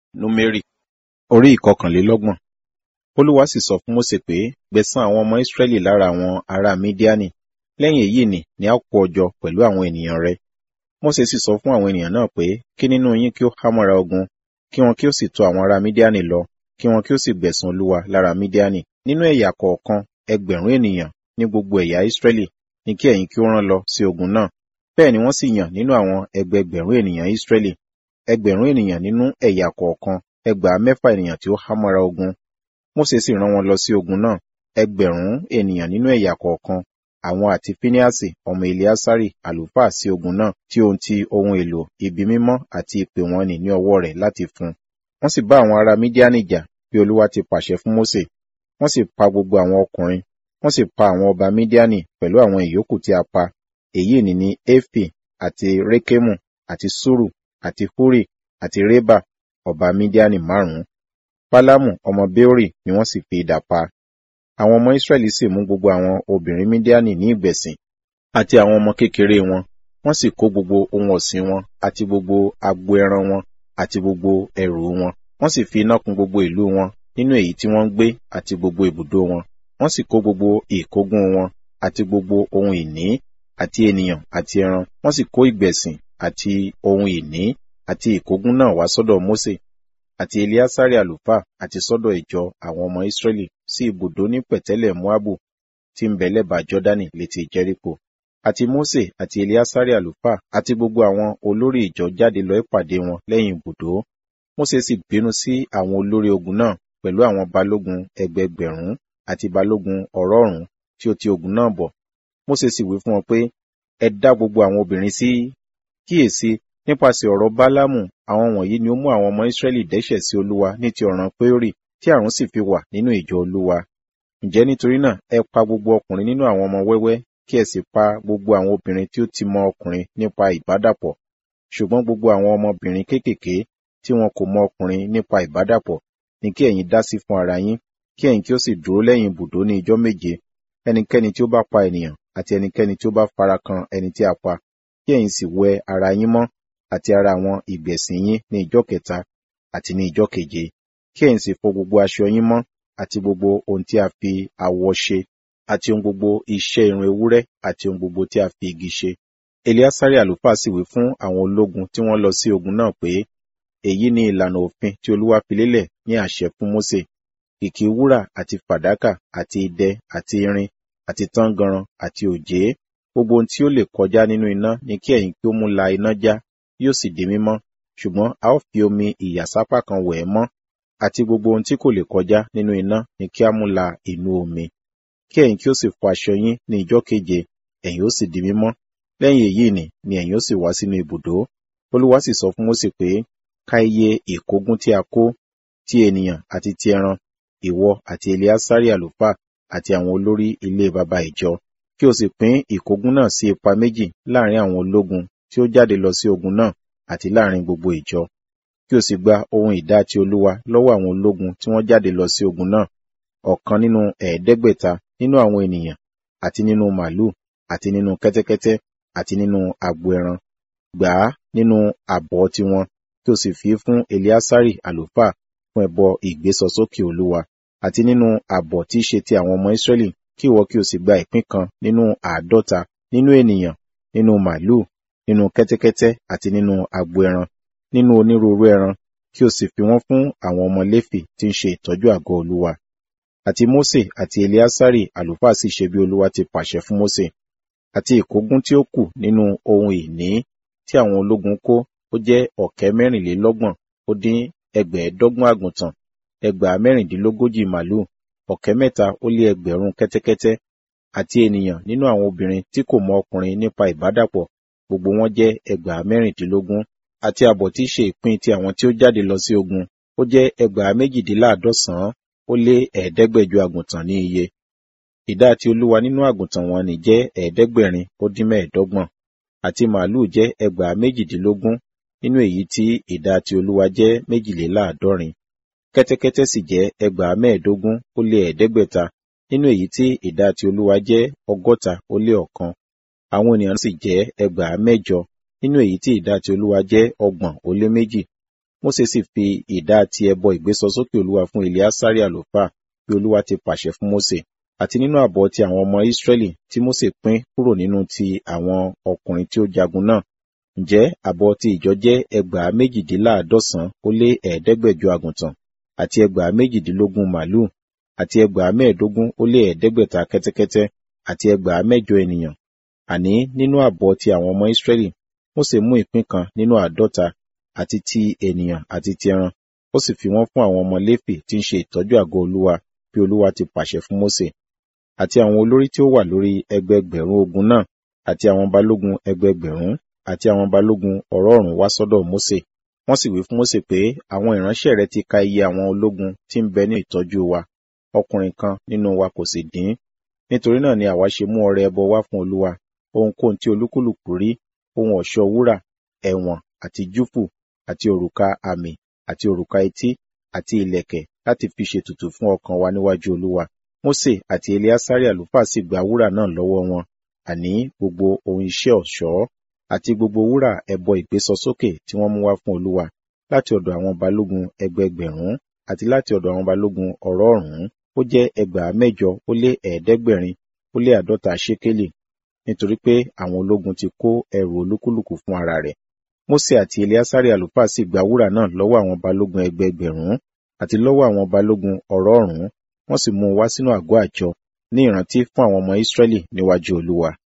númérì orí ìkọkànlélọ́gbọ̀n olúwa sì sọ fún mósè pé gbẹ̀san àwọn ọmọ ísírẹ́lì lára àwọn ará mídíánì lẹ́yìn èyí ni ni a kó ọ jọ pẹ̀lú àwọn ènìyàn rẹ mósè sì sọ fún àwọn ènìyàn náà pé kí nínú yín kí ó hámọ́ra ogun kí wọn kí ó sì tọ̀ àwọn ará mídíánì lọ kí wọn kí ó sì gbẹ̀san olúwa lára mídíánì nínú ẹ̀yà kọ̀ọ̀kan ẹgbẹ̀rún ènìyàn ní gbogbo ẹ̀yà ísírẹ́lì ni kí ẹ̀yin kí ó rán lọ sí ogun náà bẹ́ẹ̀ ni wọ́n sì yàn nínú àwọn ẹgbẹgbẹ̀rún ènìyàn ísírẹ́lì ẹgbẹ̀rún ènìyàn nínú ẹ̀yà kọ̀ọ̀kan ẹgbàá mẹ́fà ènìyàn tí ó hámọ́ra ogun mósè sì rán wọn lọ sí ogun náà ẹgbẹ̀rún ènìyàn nínú ẹ̀yà kọ̀ọ̀kan àwọn àti fíníàsì ọmọ eliasari àlùfáà sí ogun náà tí ohun ti ohun èlò ibi mímọ́ àti ìpè wọn nì ní ọwọ́ rẹ̀ láti fún wọ́n sì bá àwọn ará mídíánì jà bí olúwa ti pàṣẹ fún mósè wọ́n sì pa gbogbo àwọn ọkùnrin wọ́n sì pa àwọn ọba mídíánì pẹ̀lú àwọn ìyókù tí a pa èyí ni ní éfì àti rékémù àti sùrù àti húrì àti rébà ọba mídíánì márùn-ún pálámù ọmọ béórì ni wọ́n sì fi idà pa àwọn ọmọ ísírẹ́lì sì mú gbogbo àwọn obìnrin mídíánì ní ìgbẹ̀sìn àti àwọn ọmọ kékeré wọn wọ́n sì kó gbogbo ohun ọ̀sìn wọn àti gbogbo agbo ẹran wọn àti gbogbo ẹrù wọn wọ́n sì fi iná kun gbogbo ìlú wọn nínú èyí tí wọ́n ń gbé àti gbogbo ibùdó wọn wọ́n sì kó gbogbo ìkógun wọn àti gbogbo ohun ìní àti ènìyàn àti ẹran wọ́n sì kó ìgbẹ̀sìn àti ohun ìní àti ìkógun náà wá sọ́dọ̀ mósè àti eliasari àlùfáà àti sọ́dọ̀ ìjọ àwọn ọmọ ísírẹ́lì sí ibùdó ní pẹ̀tẹ́lẹ̀ moabu tí ń bẹ lẹ́bàá jọ́dánì létí jẹ́ríkò àti mósè àti eliasari àlùfáà àti gbogbo àwọn olórí ìjọ jáde lọ ìpàdé wọn lẹ́yìn ibùdó mósè sì bínú sí àwọn olórí ogun náà pẹ̀lú àwọn balógun ẹgbẹgbẹ̀rún àti balógun ọ̀rọ̀ọ̀rún tí ó ti ogun náà bọ̀ mósè sì wí fún wọn pé ẹ dá gbogbo àwọn obìnrin sí kíyèsí nípasẹ̀ ọ̀rọ̀ bálámù àwọn wọ̀nyí ni ó mú àwọn ọmọ ísírẹ́lì dẹ́ṣẹ̀ sí olúwa ní ti ọ̀ràn péórì tí àrùn sì fi wà nínú ìjọ olúwa ǹjẹ́ nítorí náà ẹ pa gbogbo ọkùnrin nínú àwọn ọmọ wẹ́wẹ́ kí ẹ sì pa gbogbo àwọn obìnrin tí ó ti mọ ọkùnrin nípa ìbádàpọ̀ ṣùgbọ́n gbogbo àwọn ọmọbìnrin kéékèèké tí wọn kò mọ ọkùnrin nípa ìbádàpọ̀ ni kí ẹ̀yin dá sí fún ara yín kí ẹ̀yin kí ó sì dúró lẹ́yìn ibùdó ní ijọ́ méje ẹnikẹ́ni tí ó bá pa ènìyàn àti ẹnikẹ́ni tí ó bá fara kan ẹni tí a pa kí ẹ̀yin sì wẹ ara yín mọ́ àti ara àwọn ìgbẹ̀sìn yín ní ijọ́ kẹta àti ní ijọ́ keje kí ẹ̀yin sì fọ gbogbo aṣọ yín mọ́ àti gbogbo ohun tí a fi awọ ṣe àti ohun gbogbo iṣẹ́ irun ewúrẹ́ àti ohun gbogbo tí a fi igi ṣe. Eliasari àlùfáà sì wí fún àwọn ológun tí wọ́n lọ sí ogun náà pé èyí ni ìlànà òfin tí Olúwa fi lélẹ̀ ní àṣẹ fún Mósè kìkì wúrà àti fàdákà àti idẹ àti irin àti tángànran àti òjé gbogbo ohun tí ó lè kọjá nínú iná ni kí ẹ̀yin kí ó mú la iná já yóò sì di mímọ́ ṣùgbọ́n a ó fi omi ìyàsápá kan wẹ̀ ẹ́ mọ́ àti gbogbo ohun tí kò lè kọjá nínú iná ni kí a mú la inú omi kí ẹ̀yin kí ó sì fọ aṣọ yín ní ijọ́ keje ẹ̀yin ó sì di mímọ́ lẹ́yìn èyí ni ni ẹ̀yin ó sì wá sínú ibùdó olúwa sì sọ fún Mósè pé ka iye ìkógun tí a kó ti ènìyàn àti ti ẹran ìwọ àti eliasari àlùfáà àti àwọn olórí ilé baba ìjọ kí o sì pín ìkógun náà sí ipa méjì láàrin àwọn ológun tí ó jáde lọ sí ogun náà àti láàrin gbogbo ìjọ kí o sì gba ohun ìdá ti olúwa lọ́wọ́ àwọn ológun tí wọ́n jáde lọ sí ogun náà ọ̀kan nínú ẹ̀ẹ́dẹ́gbẹ̀ta nínú àwọn ènìyàn àti nínú màlúù àti nínú kẹ́tẹ́kẹ́tẹ́ àti nínú agbo ẹran gbà á nínú àbọ̀ tiwọn kí o sì fi fún eliasari àlùfáà fún ẹbọ ìgbésọsókè olúwa àti nínú àbọ̀ tí í ṣe ti àwọn ọmọ israẹli kí ìwọ kí o sì gba ìpín kan nínú àádọ́ta nínú ènìyàn nínú màlúù nínú kẹ́tẹ́kẹ́tẹ́ àti nínú agbo ẹran nínú onírúurú ẹran kí o sì fi wọ́n fún àwọn ọmọ léfì tí ń ṣe ìtọ́jú àgọ́ olúwa àti mósè àti eliasari àlùfáà sì ṣe bí olúwa ti pàṣẹ fún mósè àti ìkógun tí ó kù nínú ohun ìní tí àwọn ológun kó ó jẹ́ ọ̀kẹ́ mẹ́rìnlélọ́gbọ̀n ó dín ẹgbẹ̀ẹ́dọ́gbọ̀n àgùntàn ẹgbàá mẹ́rìndínlógójì màlúù ọ̀kẹ́ mẹ́ta ó lé ẹgbẹ̀rún kẹ́tẹ́kẹ́tẹ́ àti ènìyàn nínú àwọn obìnrin tí kò mọ ọkùnrin nípa ìbádàpọ̀ gbogbo wọn jẹ́ ẹgbàá mẹ́rìndínlógún àti àbọ̀ tí í ṣe ìpín ti àwọn tí ó jáde lọ sí ogun ó jẹ́ ẹgbàá méjìdínláàádọ́sàn-án ó lé ẹ̀ẹ́dẹ́gbẹ̀jọ àgùntàn ní iye ìdá ti olúwa nínú àgùntàn wọn ni jẹ́ ẹ̀ẹ́dẹ́gbẹ̀rin ó dín mẹ́ẹ̀ẹ́dọ́gbọ̀n àti màálù jẹ́ ẹgbàá méjìdínlógún nínú èyí tí ìdá ti olúwa jẹ́ méjìléláàádọ́rin kẹ́tẹ́kẹ́tẹ́ sì jẹ́ ẹgbàá mẹ́ẹ̀ẹ́dógún ó lé ẹ̀ẹ́dẹ́gbẹ̀ta nínú èyí tí ìdá ti olúwa jẹ́ ọgọ́ta ó lé ọ̀kan àwọn ènìyàn sì jẹ́ ẹgbàá mẹ́jọ nínú èyí tí ìdá ti olúwa jẹ́ ọgbọ̀n ó lé méjì Mósè sì fi ìdá ti ẹbọ ìgbésọsókè Olúwa fún Eleasari àlùfáà bí Olúwa ti pàṣẹ fún Mósè àti nínú àbọ̀ ti àwọn ọmọ Ísírẹ́lì tí Mósè pín kúrò nínú ti àwọn ọkùnrin tí ó jagun náà. Ǹjẹ́ àbọ̀ ti ìjọ jẹ́ ẹgbàá méjìdínláàádọ́sàn ó lé ẹ̀ẹ́dẹ́gbẹ̀jọ àgùntàn àti ẹgbàá méjìdínlógún màlúù àti ẹgbàá mẹ́ẹ̀ẹ́dógún ó lé ẹ̀ẹ́dẹ́gbẹ̀ta kẹ́tẹ́kẹ́tẹ́ àti ẹgbàá mẹ́jọ ènìyàn. Àní nínú àbọ̀ ti àwọn ọmọ Ísírẹ́lì, Mósè mú ìpín kan nínú àádọ́ta àti ti ènìyàn àti ti ẹran, ó sì fi wọ́n fún àwọn ọmọ Léfì tí ń ṣe ìtọ́jú àgọ́ Olúwa bí Olúwa ti pàṣẹ fún Mósè. Àti àwọn olórí tí ó wà lórí ẹgbẹẹgbẹ̀rún ogun náà àti àwọn balógun ẹgbẹẹgbẹ̀rún àti àwọn balógun ọ̀rọ̀ọ̀rún wá sọ́dọ̀ Mósè. Wọ́n sì wí fún Mósè pé àwọn ìránṣẹ́ rẹ ti ka iye àwọn ológun tí ń bẹ ní ìtọ́jú wa, ọkùnrin kan nínú wa kò sì dín. Nítorí náà ni àwa ṣe mú ọrẹ ẹbọ wá fún Olúwa, ohunkóhun tí olúkúlùkù rí, ohun ọ̀ṣọ́ wúrà, ẹ̀wọ̀n àti júfù àti òrùka àmì àti òrùka etí àti ìlẹ̀kẹ̀ láti fi ṣètùtù fún ọkàn wa níwájú Olúwa. Mósè àti Eleasari àlùfáà sì gba wúrà náà lọ́wọ́ wọn, àní gbogbo ohun iṣẹ́ ọ̀ṣọ́ àti gbogbo wúrà ẹbọ ìgbésọsókè tí wọ́n mú wá fún Olúwa láti ọ̀dọ̀ àwọn balógun ẹgbẹẹgbẹ̀rún àti láti ọ̀dọ̀ àwọn balógun ọ̀rọ̀ọ̀rún ó jẹ́ ẹgbàá mẹ́jọ ó lé ẹ̀ẹ́dẹ́gbẹ̀rin ó lé àádọ́ta ṣékélì nítorí pé àwọn ológun ti kó ẹrù olúkúlùkù fún ara rẹ̀. Mósè àti Eleasari àlùfáà sì gba wúrà náà lọ́wọ́ àwọn balógun ẹgbẹẹgbẹ̀rún àti lọ́wọ́ àwọn balógun ọ̀rọ̀ọ̀rún wọ́n sì mú un wá sínú àgọ́ àjọ ní ìrántí fún àwọn ọmọ Ísírẹ́lì níwájú Olúwa.